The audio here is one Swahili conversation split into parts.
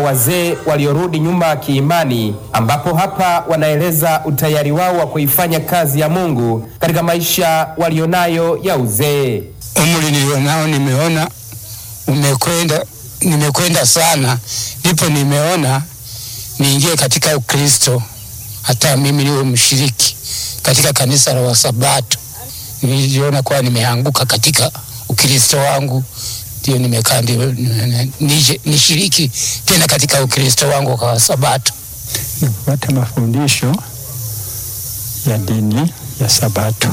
wazee waliorudi nyuma kiimani, ambapo hapa wanaeleza utayari wao wa kuifanya kazi ya Mungu katika maisha walionayo ya uzee. Umri nilionao nimeona umekwenda, nimekwenda sana, ndipo nimeona niingie katika Ukristo, hata mimi niwe mshiriki katika kanisa la Wasabato. Niliona kuwa nimeanguka katika Ukristo wangu, ndio nimekaa ndio nije nishiriki tena katika Ukristo wangu kwa Wasabato. Nikupata mafundisho ya dini ya Sabato,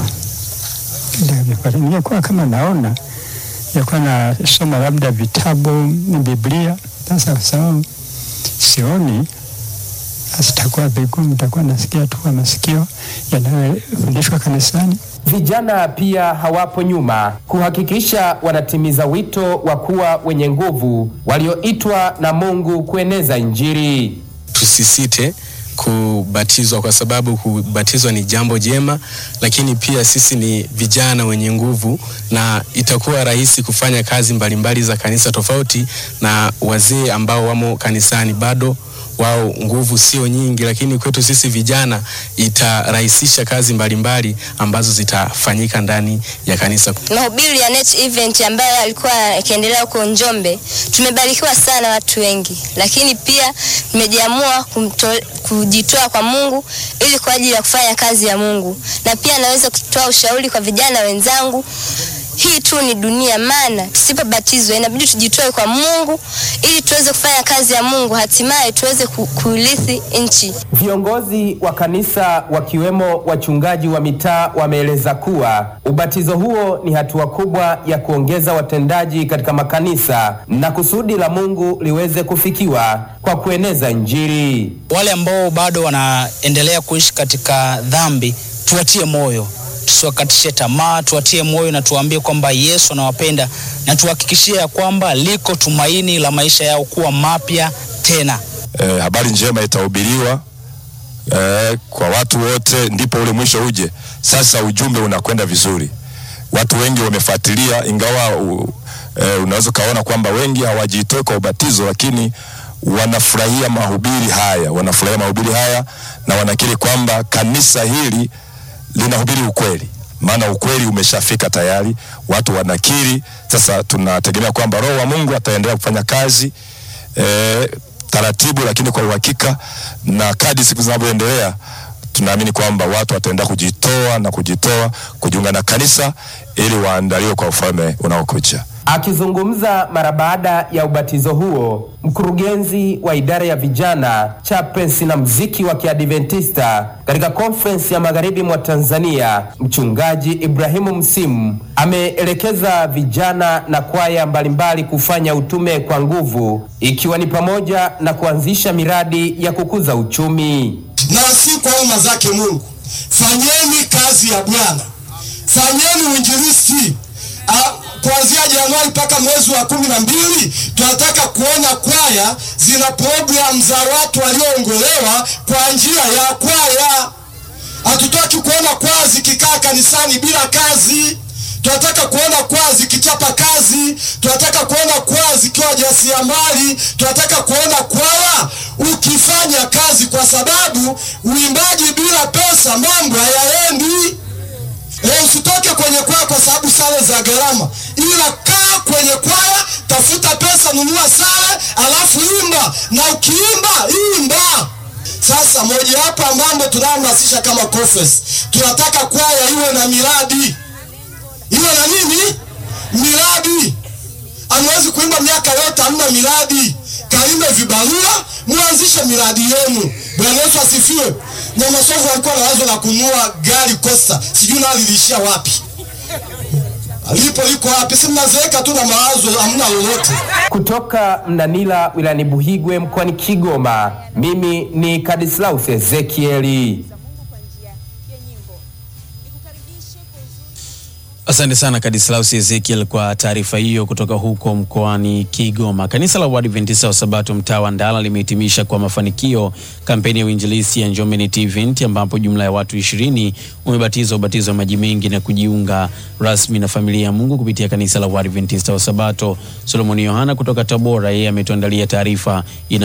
nilikuwa kama naona, nilikuwa nasoma labda vitabu ni Biblia. Sasa kwa sababu sioni, basi takuwa vigumu, takuwa nasikia tu kwa masikio yanayofundishwa kanisani. Vijana pia hawapo nyuma kuhakikisha wanatimiza wito wa kuwa wenye nguvu walioitwa na Mungu kueneza Injili. Tusisite kubatizwa kwa sababu kubatizwa ni jambo jema, lakini pia sisi ni vijana wenye nguvu na itakuwa rahisi kufanya kazi mbalimbali za kanisa tofauti na wazee ambao wamo kanisani bado wao nguvu sio nyingi, lakini kwetu sisi vijana itarahisisha kazi mbalimbali ambazo zitafanyika ndani ya kanisa. Mahubiri ya Net Event ambayo alikuwa yakiendelea huko Njombe, tumebarikiwa sana watu wengi, lakini pia tumejiamua kujitoa kwa Mungu ili kwa ajili ya kufanya kazi ya Mungu, na pia naweza kutoa ushauri kwa vijana wenzangu hii tu ni dunia, maana tusipobatizwa inabidi tujitoe kwa Mungu ili tuweze kufanya kazi ya Mungu, hatimaye tuweze kuirithi nchi. Viongozi wa kanisa wakiwemo wachungaji wa mitaa wameeleza kuwa ubatizo huo ni hatua kubwa ya kuongeza watendaji katika makanisa na kusudi la Mungu liweze kufikiwa kwa kueneza Injili. Wale ambao bado wanaendelea kuishi katika dhambi, tuwatie moyo tusiwakatishe tamaa, tuwatie moyo na tuwaambie kwamba Yesu anawapenda na tuhakikishie ya kwamba liko tumaini la maisha yao kuwa mapya tena. E, habari njema itahubiriwa e, kwa watu wote, ndipo ule mwisho uje. Sasa ujumbe unakwenda vizuri, watu wengi wamefuatilia, ingawa u, e, unaweza ukaona kwamba wengi hawajitoi kwa ubatizo, lakini wanafurahia mahubiri haya, wanafurahia mahubiri haya na wanakiri kwamba kanisa hili linahubiri ukweli, maana ukweli umeshafika tayari, watu wanakiri. Sasa tunategemea kwamba Roho wa Mungu ataendelea kufanya kazi e, taratibu, lakini kwa uhakika, na kadri siku zinavyoendelea tunaamini kwamba watu wataendelea kujitoa na kujitoa kujiunga na kanisa ili waandaliwe kwa ufalme unaokuja. Akizungumza mara baada ya ubatizo huo, mkurugenzi wa idara ya vijana, chapensi na mziki wa Kiadventista katika konferensi ya magharibi mwa Tanzania, mchungaji Ibrahimu Msimu ameelekeza vijana na kwaya mbalimbali kufanya utume kwa nguvu, ikiwa ni pamoja na kuanzisha miradi ya kukuza uchumi. Na si kwa umma zake Mungu, fanyeni kazi ya Bwana, fanyeni uinjilisti kuanzia Januari mpaka mwezi wa kumi na mbili tunataka kuona kwaya zina programu za watu walioongolewa kwa njia ya kwaya. Hatutaki kuona kwaya zikikaa kanisani bila kazi. Tunataka kuona kwaya zikichapa kazi. Tunataka kuona kwaya zikiwa jasiriamali. Tunataka kuona kwaya ukifanya kazi, kwa sababu uimbaji bila pesa mambo hayaendi. E, usitoke kwenye kwaya kwa sababu sare za gharama, ila kaa kwenye kwaya, tafuta pesa, nunua sare, alafu imba, na ukiimba imba. Sasa mojawapo ya mambo tunayohamasisha kama conference, tunataka kwaya iwe na miradi, iwe na nini? Miradi. Hamwezi kuimba miaka yote hamna miradi. Kaimbe vibarua, muanzishe miradi yenu. Bwana Yesu asifiwe. Nyamasovu alikuwa na wazo la kununua gari Costa, sijui nalo liliishia wapi. Lipo liko wapi? Si mnazeeka tu na mawazo, hamna lolote. Kutoka Mnanila wilayani Buhigwe mkoani Kigoma, mimi ni Kadislaus Ezekieli. Asante sana Kadislaus Ezekiel kwa taarifa hiyo kutoka huko mkoani Kigoma. Kanisa la Waadventista wa Sabato mtaa wa Ndala limehitimisha kwa mafanikio kampeni ya uinjilisti ya Njombe Net Event ambapo jumla ya watu ishirini wamebatizwa ubatizo wa maji mengi na kujiunga rasmi na familia ya Mungu kupitia kanisa la Waadventista wa Sabato. Solomoni Yohana kutoka Tabora, yeye ametuandalia taarifa ina